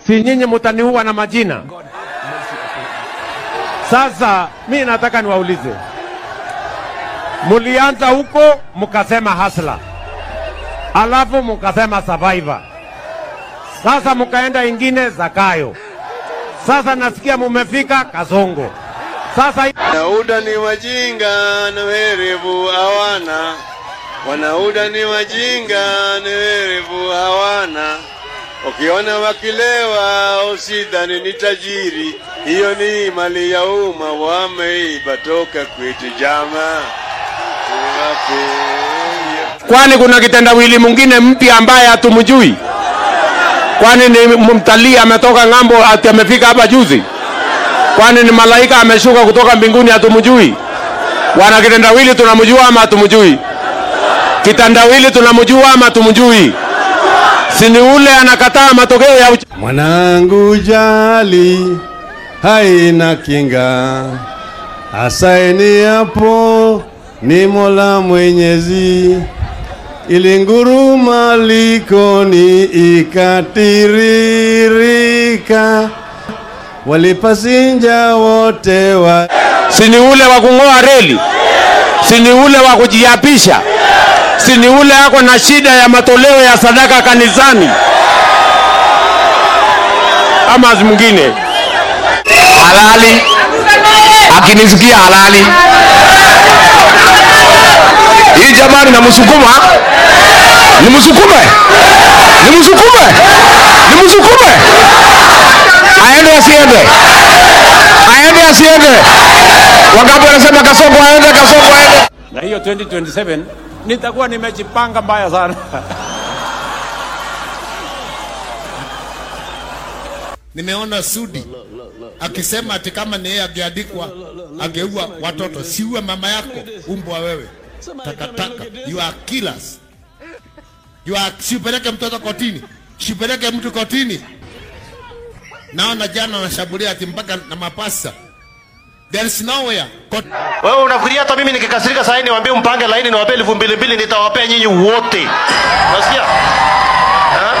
si nyinyi mutaniua na majina? Sasa mi nataka niwaulize, mulianza huko mukasema hasla, alafu mukasema survivor, sasa mukaenda ingine Zakayo, sasa nasikia mumefika Kasongo. Sasa Wanauda ni wajinga na werevu hawana, wanauda ni wajinga na werevu hawana. Ukiona wakilewa usidhani ni tajiri, hiyo ni mali ya umma, wameiba toka kwetu jama. Wape kwani kuna kitendawili mwingine mpya ambaye hatumjui? Kwani ni mtalii ametoka ng'ambo ati amefika hapa juzi? Kwani ni malaika ameshuka kutoka mbinguni hatumjui? Bwana kitendawili tunamjua ama hatumjui? Kitendawili tunamjua ama hatumjui? Si ni ule anakataa matokeo ya uch Mwanangu jali haina kinga, asaini hapo ni Mola Mwenyezi. Ilinguruma likoni ikatiririka, walipasinja wote wa si ni ule wa kung'oa reli, si ni ule wa kujiapisha, si ni ule ako na shida ya matoleo ya sadaka kanisani, ama si mwingine halali, akinisikia halali hii jamani, namsukuma nimsukume, nimsukume, nimsukume, aende asiende, aende asiende. Wangapi wanasema Kasongo aende, Kasongo aende? Na hiyo 2027 nitakuwa nimejipanga mbaya sana. Nimeona Sudi akisema ati kama ni yeye angeandikwa angeua watoto, siue mama yako, umbwa wewe, takataka, you are killers. You are, siupeleke mtoto kotini, siupeleke mtu kotini. Naona jana wanashambulia ati mpaka na mapasa. There is nowhere. Kot Wewe unafikiria hata mimi nikikasirika sasa niwaambie mpange laini niwape elfu mbili mbili nitawapea nyinyi wote. Unasikia? Ha?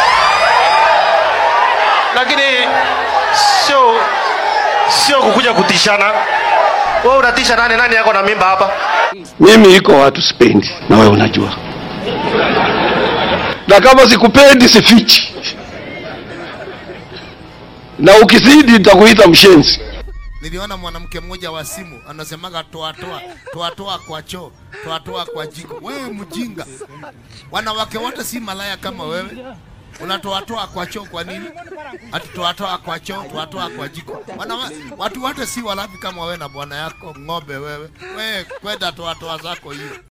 Lakini sio sio kukuja kutishana. Wewe unatisha nani nani yako na mimba hapa? Mimi iko watu sipendi, na wewe unajua, na kama sikupendi sifichi, na ukizidi nitakuita mshenzi. Niliona mwanamke mmoja wa simu anasemaga toa toa toa toa kwa choo toa toa kwa jiko. Wewe mjinga, wanawake wote si malaya kama wewe. Unatoa toa kwa choo kwa nini? Ati toa toa kwa choo toa toa kwa jiko. Wanawa, watu wote si walafi kama wewe na bwana yako ng'ombe wewe. Wewe kwenda toa toa zako hiyo.